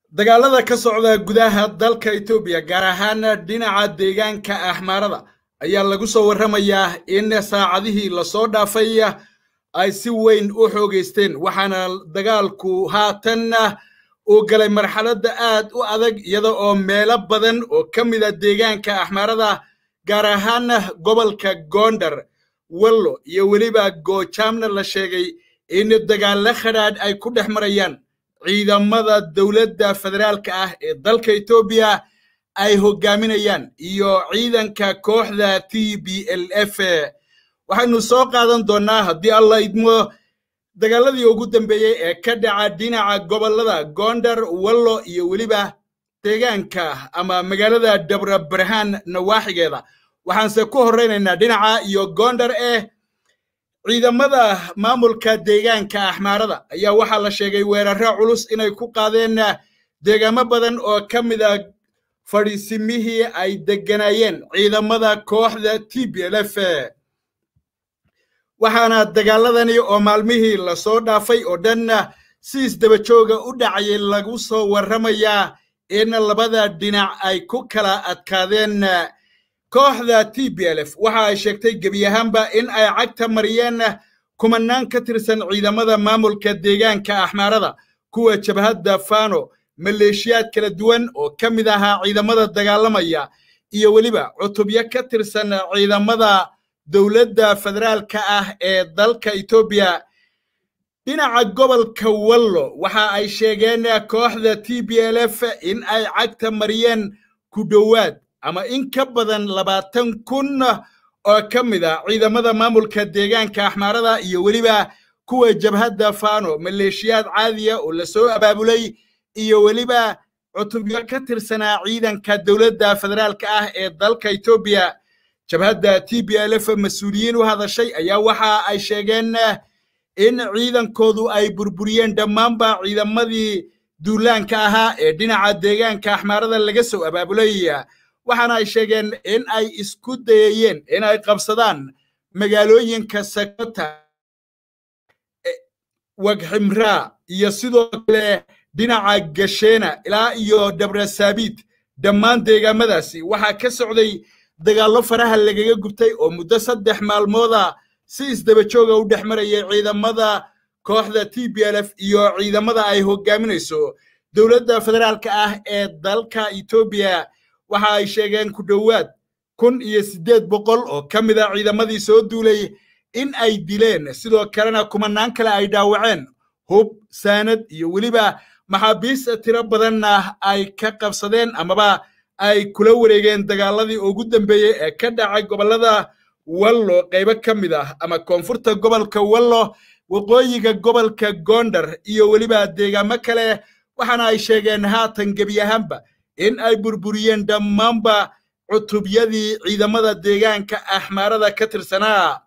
dagaalada ka socda gudaha dalka etoobiya gaar ahaan dhinaca deegaanka axmaarada ayaa lagu soo warramayaa in saacadihii lasoo dhaafay ay si weyn u xoogaysteen waxaana dagaalku haatan uu galay marxaladda aad u adag iyada oo meelo badan oo ka mida deegaanka axmaarada gaar ahaan gobolka gondar wallo iyo weliba goojaamna la sheegay in dagaallo khadhaadh ay ku dhex marayaan ciidamada dowladda federaalka ah ee dalka etoobiya ay hoggaaminayaan iyo ciidanka kooxda t b l f waxaynu soo qaadan doonnaa haddii alla idmo dagaaladii ugu dambeeyey ee ka dhaca dhinaca gobollada gondar wallo iyo weliba deegaanka ama magaalada dabra barhaan nawaaxigeeda waxaanse ku horraynaynaa dhinaca iyo gondar eh ciidamada maamulka deegaanka axmaarada ayaa waxaa la sheegay weerarro culus inay ku qaadeen deegaamo badan oo ka mida fadhiisimihii ay degganaayeen ciidamada kooxda t b l f waxaana dagaaladani oo maalmihii lasoo dhaafay oo dhan si isdabajooga u dhacayay lagu soo warramayaa in labada dhinac ay ku kala adkaadeen kooxda t b l f waxa ay sheegtay gebi ahaanba in ay cagta mariyeen kumanaan ka tirsan ciidamada maamulka deegaanka axmaarada kuwa jabhadda fano maleeshiyaad kala duwan oo ka mid ahaa ciidamada dagaalamaya iyo weliba cutubyo ka tirsan ciidamada dowladda federaalka ah ee dalka etoobiya dhinaca gobolka wallo waxa ay sheegeen kooxda t b l f in ay cagta mariyeen ku dhowaad ama in ka badan labaatan kun oo ka mid a ciidamada maamulka deegaanka axmaarada iyo weliba kuwa jabhadda fano maleeshiyaad caadiya oo lasoo abaabulay iyo weliba cutubyo ka tirsanaa ciidanka dowladda federaalka ah ee dalka etoobiya jabhadda t b l f mas-uuliyiin u hadashay ayaa waxa ay sheegeen in ciidankoodu ay burburiyeen dhammaanba ciidamadii duulaanka ahaa ee dhinaca deegaanka axmaarada laga soo abaabulay waxaana ay sheegeen in ay isku dayayeen in ay qabsadaan magaalooyinka sakota wagximraa iyo sidoo kale dhinaca gasheena ilaa iyo dabrasaabiid dhammaan deegaamadaasi waxaa ka socday dagaallo faraha lagaga gubtay oo muddo saddex maalmooda si isdabajooga u dhex marayay ciidamada kooxda t b l f iyo ciidamada ay hoggaaminayso dowladda federaalka ah ee dalka etoobiya waxa ay sheegeen ku dhowaad kun iyo siddeed boqol oo ka mid a ciidamadii soo duulay in ay dileen sidoo kalena kumanaan kale ay dhaawaceen hub saanad iyo weliba maxaabiis tiro badanna ay ka qabsadeen amaba ay kula wareegeen dagaaladii ugu dambeeyey ee ka dhacay gobollada wallo qaybo ka mid ah ama koonfurta gobolka wallo waqooyiga gobolka gondar iyo weliba deegaamo kale waxaana ay sheegeen haatan gebi ahaanba in ay burburiyeen dhammaanba cutubyadii ciidamada deegaanka axmaarada ka tirsanaa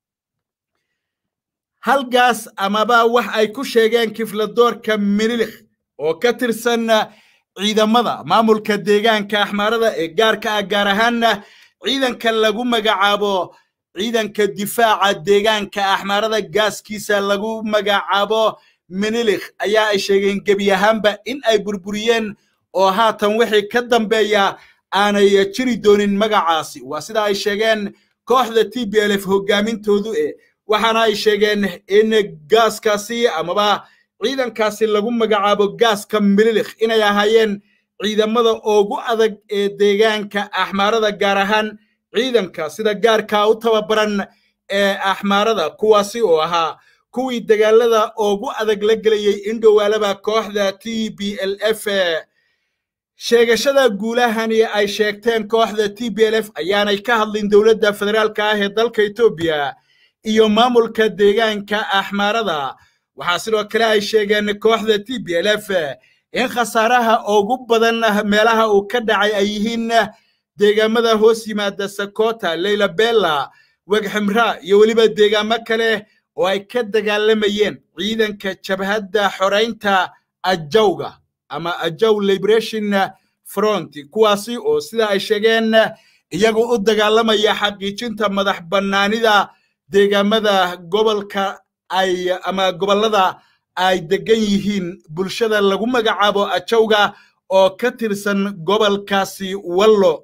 halgaas amaba wax ay ku sheegeen kifladoorka minilikh oo ka tirsan ciidamada maamulka deegaanka axmaarada ee gaarka ah gaar ahaanna ciidanka lagu magacaabo ciidanka difaaca deegaanka axmaarada gaaskiisa lagu magacaabo minilikh ayaa ay sheegeen gebi ahaanba in ay burburiyeen oo haatan wixii ka dambeeya aanay jiri doonin magacaasi waa sida ay sheegeen kooxda t b l f hoggaamintoodu e waxaana ay sheegeen in gaaskaasi amaba ciidankaasi lagu magacaabo gaaska mililikh inay ahaayeen ciidamada ugu adag ee deegaanka axmaarada gaar ahaan ciidanka sida gaarkaa u tababaran ee axmaarada kuwaasi oo ahaa kuwii dagaalada ugu adag la gelayey in dhowaalaba kooxda t b l f sheegashada guulahani ay sheegteen kooxda t b l f ayaanay ka hadlin dowladda federaalka ah ee dalka etoobiya iyo maamulka deegaanka axmaarada waxaa sidoo kale ay sheegeen kooxda t b l f in khasaaraha ugu badan meelaha uu ka dhacay ay yihiin deegaamada hoos yimaada sakota leyla bella wegximraa iyo weliba deegaamo kale oo ay ka dagaalamayeen ciidanka jabhadda xoraynta ajawga ama ajaw liberation front kuwaasi oo sida ay sheegeen iyagu u dagaalamaya xaqiijinta madax bannaanida deegaamada gobolka ay ama gobollada ay degan yihiin bulshada lagu magacaabo ajowga oo ka tirsan gobolkaasi wallo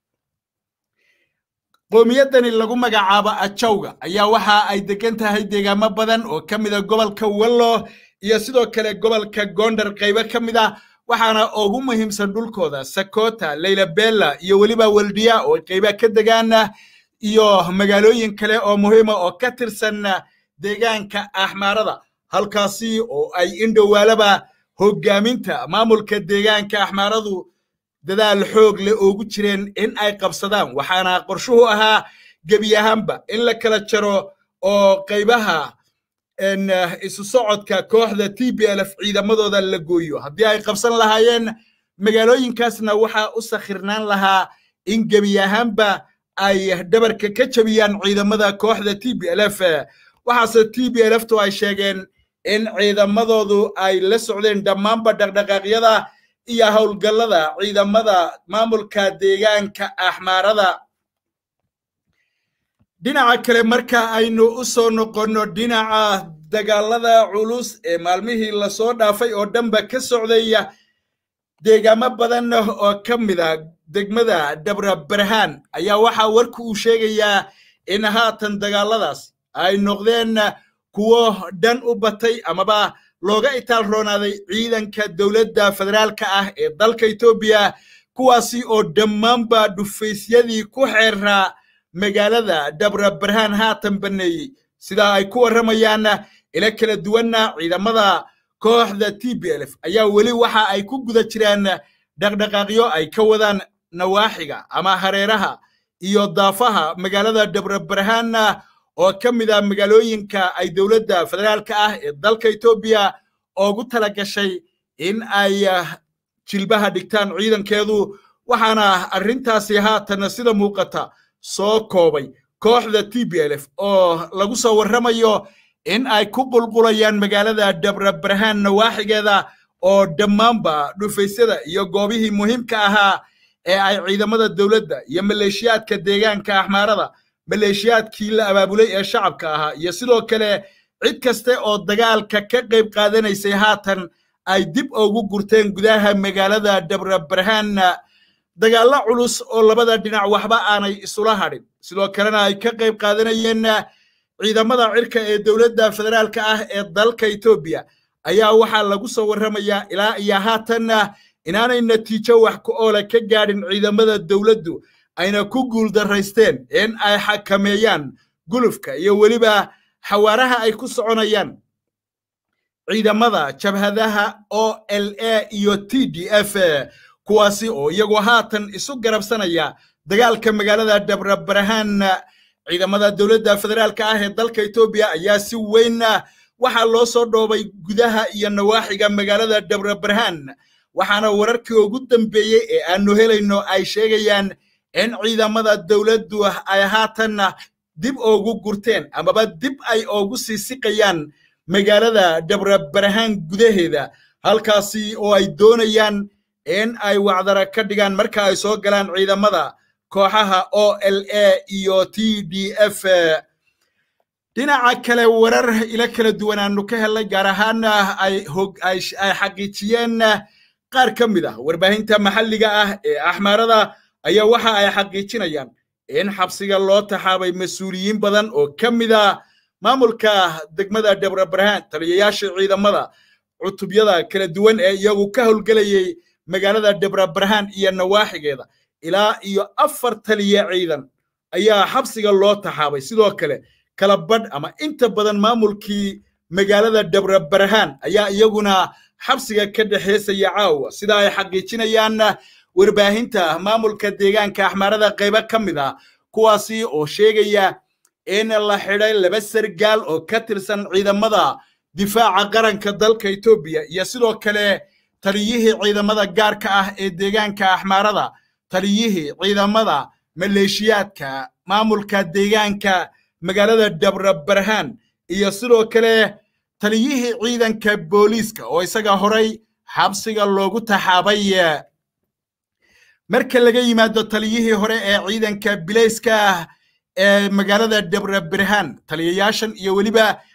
qoomiyadani lagu magacaabo ajowga ayaa waxa ay degan tahay deegaamo badan oo ka mida gobolka wallo iyo sidoo kale gobolka gondar qaybo ka mid a waxaana ugu muhiimsan dhulkooda sakota laylabella iyo weliba weldiya oo qayba ka degaana iyo magaalooyin kale oo muhiima oo ka tirsan deegaanka axmaarada halkaasi oo ay indhowaalaba hoggaaminta maamulka deegaanka axmaaradu dadaal xoog leh oogu jireen in ay qabsadaan waxaana qorshuhu ahaa gebi ahaanba in la kala jaro oo qaybaha isu socodka kooxda t b l f ciidamadooda la gooyo haddii ay qabsan lahaayeen magaalooyinkaasna waxaa u sakhirnaan lahaa in gebi ahaanba ay dhabarka ka jebiyaan ciidamada kooxda t b l f waxaase t b l ftu ay sheegeen in ciidamadoodu ay la socdeen dhammaanba dhaqdhaqaaqyada iyo howlgallada ciidamada maamulka deegaanka axmaarada dhinaca kale marka aynu u soo noqonno dhinaca dagaalada culus ee maalmihii lasoo dhaafay oo dhanba ka socdaya deegaamo badan oo ka mida degmada dabra barhaan ayaa waxaa warku uu sheegayaa in haatan dagaaladaas ay noqdeen kuwo dhan u batay amaba looga itaal roonaaday ciidanka dowladda federaalka ah ee dalka etoobiya kuwaasi oo dhammaanba dhufaysyadii ku xeeraa magaalada dabra barhaan haatan banneeyey sidaa ay ku warramayaan ila kala duwanna ciidamada kooxda t b l f ayaa weli waxa ay ku guda jiraan dhaqdhaqaaqyo ay ka wadaan nawaaxiga ama hareeraha iyo daafaha magaalada dabra barhaanna oo ka mid ah magaalooyinka ay dowladda federaalka ah ee dalka etoobiya oogu tala gashay in ay jilbaha dhigtaan ciidankeedu waxaana arrintaasi haatan sida muuqata soo koobay kooxda t b l f oo lagu soo warramayo in ay ku qulqulayaan magaalada dabra barhaan nawaaxigeeda oo dhammaanba dhufaysyada iyo goobihii muhiimka ahaa ee ay ciidamada dowladda iyo maleeshiyaadka deegaanka axmaarada maleeshiyaadkii la abaabulay ee shacabka ahaa iyo sidoo kale cid kaste oo dagaalka ka qayb qaadanaysay haatan ay dib ugu gurteen gudaha magaalada dabra barhaan dagaallo culus oo labada dhinac waxba aanay isula hadhin sidoo kalena ay ka qayb qaadanayeen ciidamada cirka ee dowladda federaalka ah ee dalka etoobiya ayaa waxaa lagu soo warramayaa ilaa iyo haatanna inaanay natiijo wax ku oola ka gaadhin ciidamada dowladdu ayna ku guuldaraysteen in ay xakameeyaan gulufka iyo weliba xawaaraha ay ku soconayaan ciidamada jabhadaha o l a iyo t d f kuwaasi oo iyagoo haatan isu garabsanaya dagaalka magaalada dabra barhaan ciidamada dowladda federaalka ah ee dalka etoobiya ayaa si weyn waxaa loo soo dhoobay gudaha iyo nawaaxiga magaalada dabra barhaan waxaana wararkii ugu dambeeyey ee aanu helayno ay sheegayaan in ciidamada dowladdu ay haatan dib oogu gurteen amaba dib ay oogu sii siqayaan magaalada dabra barhaan gudaheeda halkaasi oo ay doonayaan in ay wacdara ka dhigaan marka ay soo galaan ciidamada kooxaha o l a iyo t d f dhinaca kale warar ila kala duwan aanu ka helnay gaar ahaana ay xaqiijiyeen qaar ka mid ah warbaahinta maxalliga ah ee axmaarada ayaa waxa ay xaqiijinayaan in xabsiga loo taxaabay mas-uuliyiin badan oo ka mid a maamulka degmada dabra barhaan taliyayaasha ciidamada cutubyada kala duwan ee iyagu ka howlgelayay magaalada dabra barhaan iyo nawaaxigeeda ilaa iyo afar taliya ciidan ayaa xabsiga loo taxaabay sidoo kale kala badh ama inta badan maamulkii magaalada dabra barhaan ayaa iyaguna xabsiga ka dhexeysaya caawa sida ay xaqiijinayaan warbaahinta maamulka deegaanka axmaarada qaybo ka mid ah kuwaasi oo sheegaya in la xidhay laba sargaal oo ka tirsan ciidamada difaaca qaranka dalka etoobiya iyo sidoo kale taliyihii ciidamada gaarka ah ee deegaanka axmaarada taliyihii ciidamada maleeshiyaadka maamulka deegaanka magaalada dabra barhaan iyo sidoo kale taliyihii ciidanka booliiska oo isaga horay xabsiga loogu taxaabay marka laga yimaado taliyihii hore ee ciidanka bilayska ee magaalada dabra barhaan taliyayaashan iyo weliba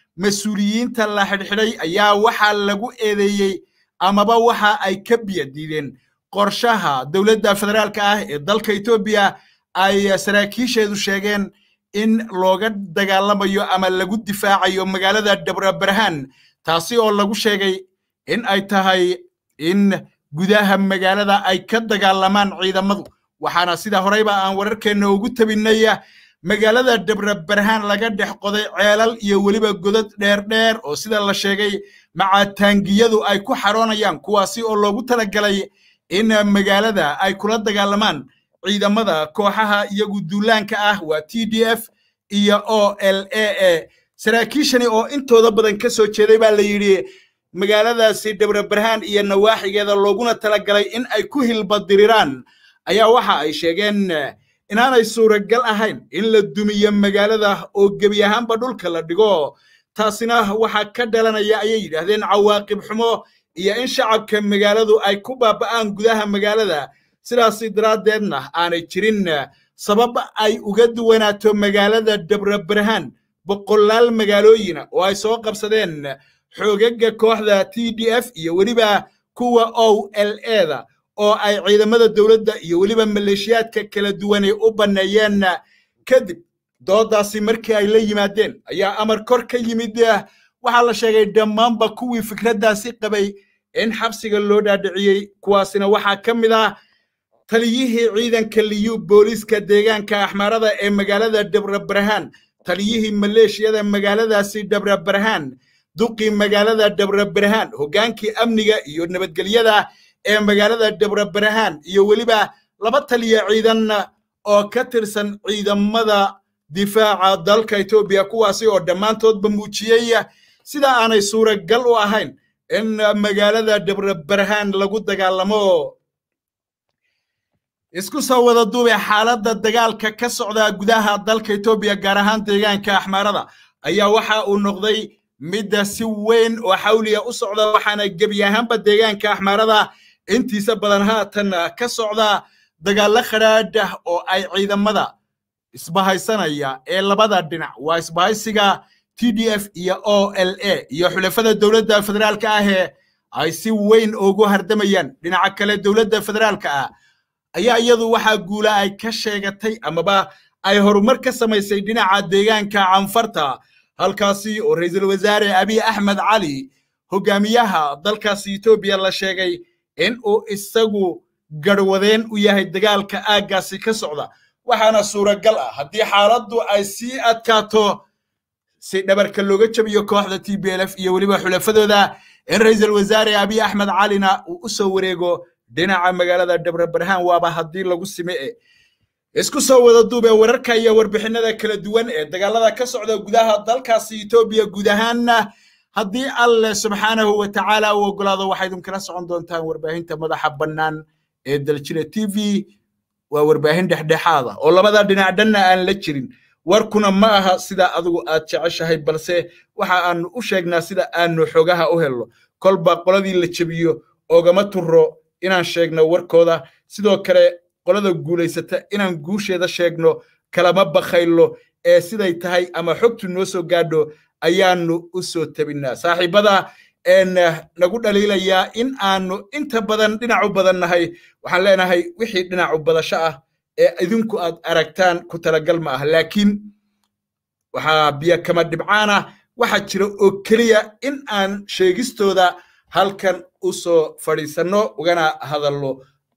mas-uuliyiinta la xidhxidhay ayaa waxaa lagu eedeeyey amaba waxa ay ka biya diideen qorshaha dowladda federaalka ah ee dalka etoobiya ay saraakiisheedu sheegeen in looga dagaalamayo ama lagu difaacayo magaalada dhabrabarhaan taasi oo lagu sheegay in ay tahay in gudaha magaalada ay ka dagaalamaan ciidamadu waxaana sida horeyba aan wararkeenna ugu tabinnay magaalada dhabrabarhaan laga dhex qoday ceelal iyo weliba godad dheerdheer oo sida la sheegay macataangiyadu ay ku xaroonayaan kuwaasi oo loogu talagalay in magaalada ay kula dagaalamaan ciidamada kooxaha iyagu duulaanka ah waa t d f iyo o l a a saraakiishani oo intooda badan ka soo jeeday baa la yidhi magaaladaasi dhabrabarhaan iyo nawaaxigeeda looguna talagalay in ay ku hilbadiriraan ayaa waxa ay sheegeen inaanay suuragal ahayn in la dumiyo magaalada oo gebi ahaanba dhulka la dhigo taasina waxaa ka dhalanaya ayay yidhaahdeen cawaaqib xumo iyo in shacabka magaaladu ay ku baaba'aan gudaha magaalada sidaasi daraaddeedna aanay jirin sabab ay uga duwanaato magaalada dhabrabarhaan boqolaal magaalooyina oo ay soo qabsadeen xoogaga kooxda t d f iyo weliba kuwa o l eda oo ay ciidamada dowladda iyo weliba maleeshiyaadka kala duwanay u banneeyeen kadib doodaasi markii ay la yimaadeen ayaa amar kor ka yimid waxaa la sheegay dhammaanba kuwii fikraddaasi qabay in xabsiga loo dhaadhiciyey kuwaasina waxaa ka mid ah taliyihii ciidanka liyu booliiska deegaanka axmaarada ee magaalada dhabrabarhaan taliyihii maleeshiyada magaaladaasi dhabrabarhaan duqii magaalada dhabrabarhaan hoggaankii amniga iyo nabadgelyada ee magaalada dhabrabarhaan iyo weliba laba taliya ciidan oo ka tirsan ciidamada difaaca dalka etoobiya kuwaasi oo dhammaantoodba muujiyey sida aanay suuragal u ahayn in magaalada dhabrabarhaan lagu dagaalamo isku soo wada duube xaaladda dagaalka ka socda gudaha dalka etoobiya gaar ahaan deegaanka axmaarada ayaa waxa uu noqday midda si weyn oo xawliya u socda waxaana gebi ahaanba deegaanka axmaarada intiisa badan haatan ka socda dagaallo khadhaadh oo ay ciidamada isbahaysanaya ee labada dhinac waa isbahaysiga t d f iyo o l a iyo xulafada dowladda federaalka ahee ay si weyn ugu hardamayaan dhinaca kale dowladda federaalka ah ayaa iyadu waxaa guula ay ka sheegatay amaba ay horumar ka samaysay dhinaca deegaanka canfarta halkaasi oo ra'iisul wasaare abiy axmed cali hogaamiyaha dalkaasi etoobiya la sheegay in uu isagu garwadeen u yahay dagaalka aaggaasi ka socda waxaana suuragal ah haddii xaaladdu ay sii adkaato si dhabarka looga jabiyo kooxda t b l f iyo weliba xulafadooda in ra'iisul wasaare abiy axmed calina uu u soo wareego dhinaca magaalada dhabrabarhaan waaba haddii lagu sime e isku soo wada duube wararka iyo warbixinada kala duwan ee dagaalada ka socda gudaha dalkaasi etoobiya guud ahaanna haddii alleh subxaanahu wa tacaala uu ogolaado waxaa idinkala socon doontaan warbaahinta madaxa bannaan ee daljira t v waa warbaahin dhexdhexaada oo labada dhinac dhanna aan la jirin warkuna ma aha sida adigu aad jeceshahay balse waxa aanu u sheegnaa sida aanu xogaha u helno kolba qoladii la jebiyo oogama turo inaan sheegno warkooda sidoo kale qolada guulaysata inaan guusheeda sheegno kalama bakhaylo ee siday tahay ama xogtu noo soo gaadho ayaanu u soo tabinnaa saaxiibada nagu dhaliilayaa in aanu inta badan dhinacu badan nahay waxaan leenahay wixii dhinacu badasho ah ee idinku aad aragtaan ku talagal ma ah laakiin waxaa biyo kama dhibcaan ah waxaa jira oo keliya in aan sheegistooda halkan u soo fadhiisanno ugana hadallo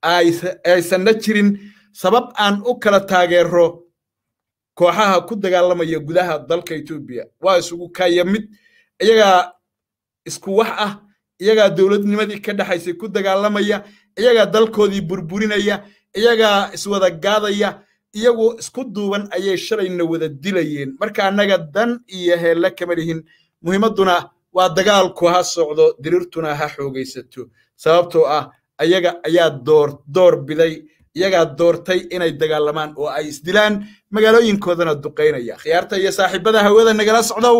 aysanna jirin sabab aan u kala taageero kooxaha ku dagaalamaya gudaha dalka etoobiya waa isugu kaya mid iyagaa isku wax ah iyagaa dowladnimadii ka dhexaysay ku dagaalamaya iyagaa dalkoodii burburinaya iyagaa iswada gaadaya iyagu isku duuban ayay shalayna wada dilayeen marka annaga dan iyo heelle kama lihin muhiimadduna waa dagaalku ha socdo diriirtuna ha xoogaysato sababtoo ah ayaga ayaa door door biday iyagaa doortay inay dagaalamaan oo ay isdilaan magaalooyinkoodana duqaynaya khiyaarta iyo saaxiibada hawada nagala socdow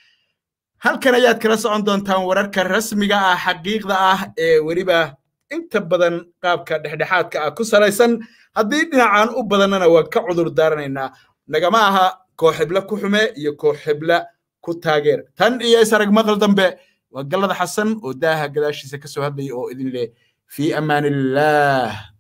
halkan ayaad kala socon doontaan wararka rasmiga ah xaqiiqda ah ee weliba inta badan qaabka dhexdhexaadka ah ku salaysan haddii dhinacaan u badannana waan ka cudur daaranaynaa nagama aha koox hebla ku xume iyo koox hebla ku taageera tan iyo isarag maqal dambe waa gallada xasan oo daaha gadaashiisa ka soo hadlaya oo idin leh fii amaan illaah